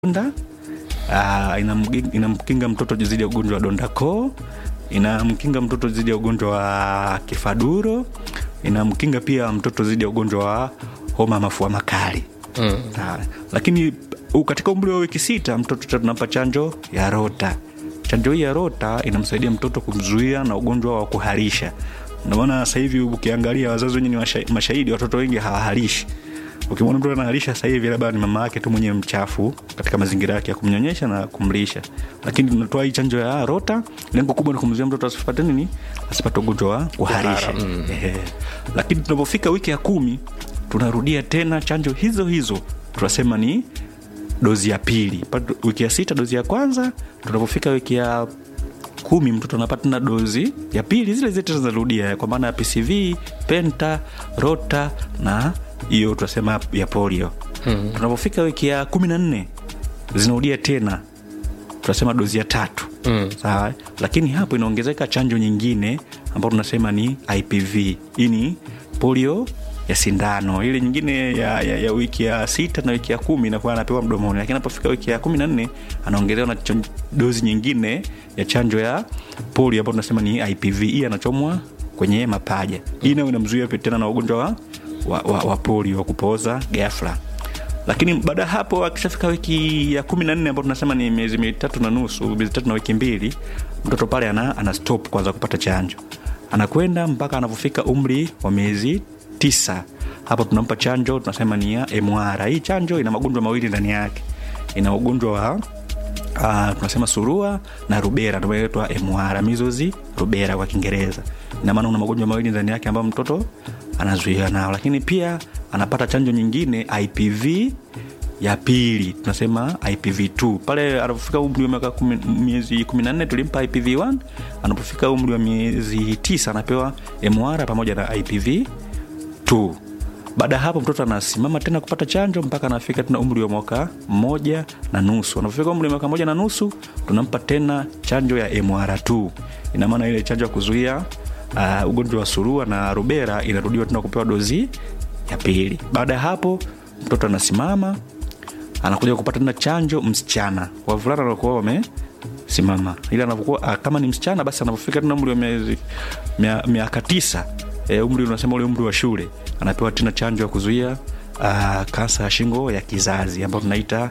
donda uh, inamgi- inamkinga mtoto dhidi ya ugonjwa wa donda koo inamkinga mtoto dhidi ya ugonjwa wa kifaduro inamkinga pia mtoto dhidi ya ugonjwa wa homa ya mafua makali mm. lakini u- katika umri wa wiki sita mtoto tunampa chanjo ya rota chanjo hii ya rota inamsaidia mtoto kumzuia na ugonjwa wa kuharisha ndomaana sasa hivi ukiangalia wazazi wenye ni washa- mashahidi watoto wengi hawaharishi ukimwona mtoto anaharisha sasa hivi labda ni mama yake tu mwenyewe mchafu katika mazingira yake ya kumnyonyesha na kumlisha lakini tunatoa hii chanjo ya rota lengo kubwa ni kumzuia mtoto asipate nini asipate ugonjwa wa kuharisha mm. lakini tunapofika wiki ya kumi tunarudia tena chanjo hizo hizo tunasema ni dozi ya pili Patu- wiki ya sita dozi ya kwanza tunapofika wiki ya kumi mtoto anapata tena dozi ya pili zile zile tena zinarudia kwa maana ya pcv penta rota na hiyo tunasema ya polio hmm. tunapofika wiki ya kumi na nne zinarudia tena tunasema dozi ya tatu mm. sawa lakini hapo inaongezeka chanjo nyingine ambayo tunasema ni ipv hii ni polio ya sindano ile nyingine ya, ya, ya wiki ya sita na wiki ya kumi inakuwa anapewa mdomoni lakini anapofika wiki ya kumi na nne anaongezewa na chan- dozi nyingine ya chanjo ya polio ambayo tunasema ni ipv hii anachomwa kwenye mapaja hii nayo inamzuia pia tena na ugonjwa wa, wa, wa, wa polio wa kupooza gafla lakini baada ya hapo akishafika wiki ya kumi na nne ambao tunasema ni miezi mitatu na nusu miezi tatu na wiki mbili mtoto pale ana, ana stop kwanza kupata chanjo anakwenda mpaka anapofika umri wa miezi tisa hapo tunampa chanjo tunasema ni ya mr hii chanjo ina magonjwa mawili ndani yake ina ugonjwa wa uh, tunasema surua na rubera ndio inaitwa mr mizozi rubera kwa kiingereza ina maana una magonjwa mawili ndani yake ambayo mtoto anazuiwa nao lakini pia anapata chanjo nyingine ipv ya pili tunasema ipv2 pale anapofika umri wa miaka kumi- miezi 14 tulimpa ipv1 anapofika umri wa miezi 9 anapewa mr pamoja na ipv tu baada ya hapo mtoto anasimama tena kupata chanjo mpaka anafika tena umri wa mwaka mmoja na nusu anapofika umri wa mwaka moja na nusu tunampa tena chanjo ya mr2 ina maana ile chanjo ya kuzuia uh, ugonjwa wa surua na rubera inarudiwa tena kupewa dozi ya pili baada ya hapo mtoto anasimama anakuja kupata tena chanjo msichana wavulana wanakuwa wamesimama ili anapokuwa ah, kama ni msichana basi anapofika tena umri wa miezi mia- miaka tisa e, umri unasema ule umri wa shule anapewa tena chanjo ya kuzuia uh, kansa ya shingo ya kizazi ambayo tunaita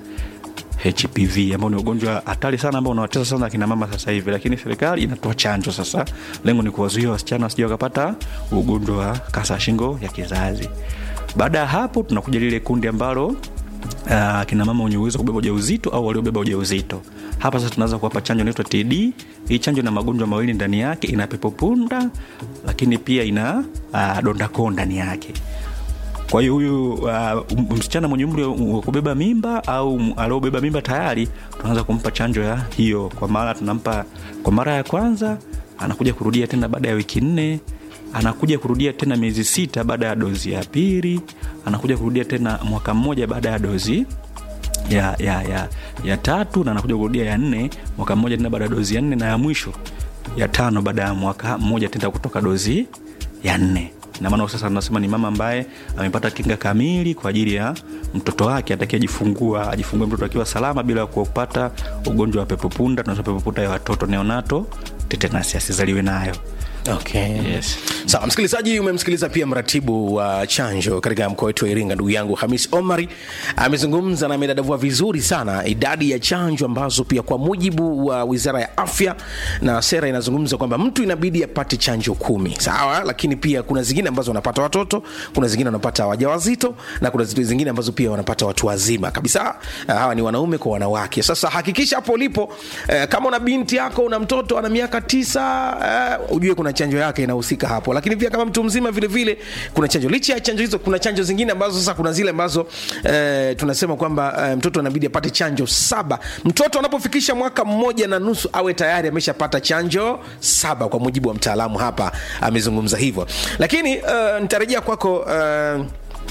hpv ambao ni ugonjwa hatari sana ambao unawatesa sana akina mama sasa hivi lakini serikali inatoa chanjo sasa lengo ni kuwazuia wasichana wasija wakapata ugonjwa wa kansa ya shingo ya kizazi baada ya hapo tunakuja lile kundi ambalo uh, kina mama wenye uwezo wa kubeba ujauzito au waliobeba ujauzito hapa sasa tunaanza kuwapa chanjo inaitwa td hii chanjo ina magonjwa mawili ndani yake ina pepopunda lakini pia ina uh, dondakoo ndani yake kwa hiyo huyu uh, msichana mwenye umri wa kubeba mimba au m- aliobeba mimba tayari tunaanza kumpa chanjo ya hiyo kwa mara tunampa kwa mara ya kwanza anakuja kurudia tena baada ya wiki nne anakuja kurudia tena miezi sita baada ya dozi ya pili anakuja kurudia tena mwaka mmoja baada ya dozi ya, ya, ya, ya tatu na anakuja kurudia ya nne mwaka mmoja tena baada ya dozi ya nne na ya mwisho ya tano baada ya mwaka mmoja tena kutoka dozi ya nne namaana sasa tunasema ni mama ambaye amepata kinga kamili kwa ajili ya mtoto wake atakiajifungua ajifungue mtoto akiwa salama bila kupata ugonjwa wa pepopunda tunasema pepopunda ya watoto neonato tetenasi asizaliwe nayo okay. yes. sawa msikilizaji umemsikiliza pia mratibu wa chanjo katika mkoa wetu wa iringa ndugu yangu hamis omari amezungumza na amedadavua vizuri sana idadi ya chanjo ambazo pia kwa mujibu wa wizara ya afya na sera inazungumza kwamba mtu inabidi apate chanjo kumi sawa lakini pia kuna zingine ambazo wanapata watoto kuna zingine wanapata wajawazito na kuna zitu zingine ambazo pia wanapata watu wazima kabisa Ah, hawa ni wanaume kwa wanawake sasa hakikisha hapo ulipo eh, kama una binti yako una mtoto ana miaka tisa eh, ujue kuna chanjo yake inahusika hapo lakini pia kama mtu mzima vile vile kuna chanjo licha ya chanjo hizo kuna chanjo zingine ambazo sasa kuna zile ambazo eh, tunasema kwamba eh, mtoto anabidi apate chanjo saba mtoto anapofikisha mwaka mmoja na nusu awe tayari ameshapata chanjo saba kwa mujibu wa mtaalamu hapa amezungumza hivyo lakini uh, nitarejea kwako uh,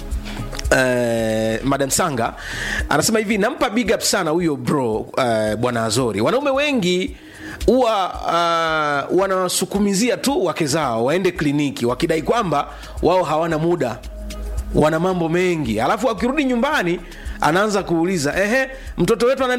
Uh, madam sanga anasema hivi nampa big up sana huyo bro uh, bwana azori wanaume wengi huwa uh, wanawasukumizia tu wake zao waende kliniki wakidai kwamba wao hawana muda wana mambo mengi alafu akirudi nyumbani anaanza kuuliza ehe mtoto wetu ana